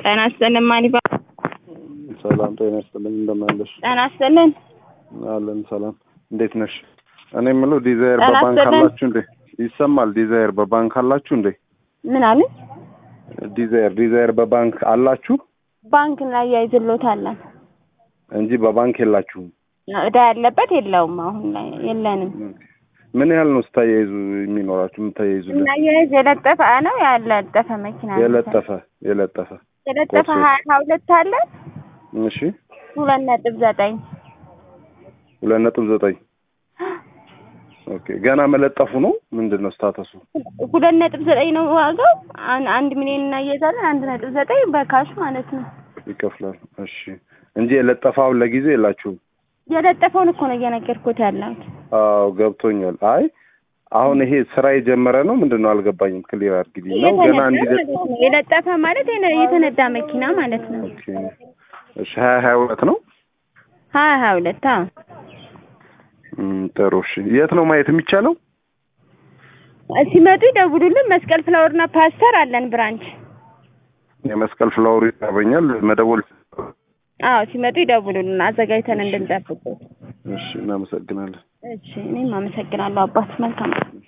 ጤና ይስጥልን ማን ይባላል? ሰላም ጤና ይስጥልኝ። እንደምን አለሽ? ጤና ይስጥልን። አለን ሰላም። እንዴት ነሽ? እኔ የምለው ዲዛይር ጤና በባንክ ይስጥልን። አላችሁ እንዴ? ይሰማል። ዲዛይር በባንክ አላችሁ እንዴ? ምን አለ? ዲዛይር ዲዛይር በባንክ አላችሁ ባንክ ላይ ያይዝሎታለን። እንጂ በባንክ የላችሁም። እዳ ያለበት የለውም። አሁን ላይ የለንም። ምን ያህል ነው ስታያይዙ የሚኖራችሁ የምታያይዙልን? እናያይዝ የለጠፈ ነው ያለጠፈ መኪና ነው። የለጠፈ የለጠፈ የለጠፈ ቦርሳ። ሀያ ሀያ ሁለት አለ እሺ ሁለት ነጥብ ዘጠኝ ሁለት ነጥብ ዘጠኝ ኦኬ። ገና መለጠፉ ነው ምንድን ነው ስታተሱ? ሁለት ነጥብ ዘጠኝ ነው ዋጋው። አን- አንድ ሚሊዮን እናያይዛለን። አንድ ነጥብ ዘጠኝ በካሽ ማለት ነው። ይከፍላል። እሺ እንጂ የለጠፋውን ለጊዜ የላችሁም። የለጠፈውን እኮ ነው እየነገርኩት ያለሁት። አዎ ገብቶኛል። አይ አሁን ይሄ ስራ የጀመረ ነው ምንድን ነው አልገባኝም። ክሊር አድርጊልኝ ነው ገና የተነዳ እንዲ ማለት ነው። የለጠፈ ማለት የነ- የተነዳ መኪና ማለት ነው። ኦኬ እሺ ሀያ ሀያ ሁለት ነው ሀያ ሀያ ሁለት አዎ። እም፣ ጥሩ እሺ የት ነው ማየት የሚቻለው ሲመጡ ይደውሉልን። መስቀል ፍላወርና ፓስተር አለን ብራንች። የመስቀል ፍላወሩ ይታበኛል መደወል አዎ ሲመጡ ይደውሉልን አዘጋጅተን እንድንጠብቁት። እሺ እናመሰግናለን እሺ እኔም አመሰግናለሁ አባት። መልካም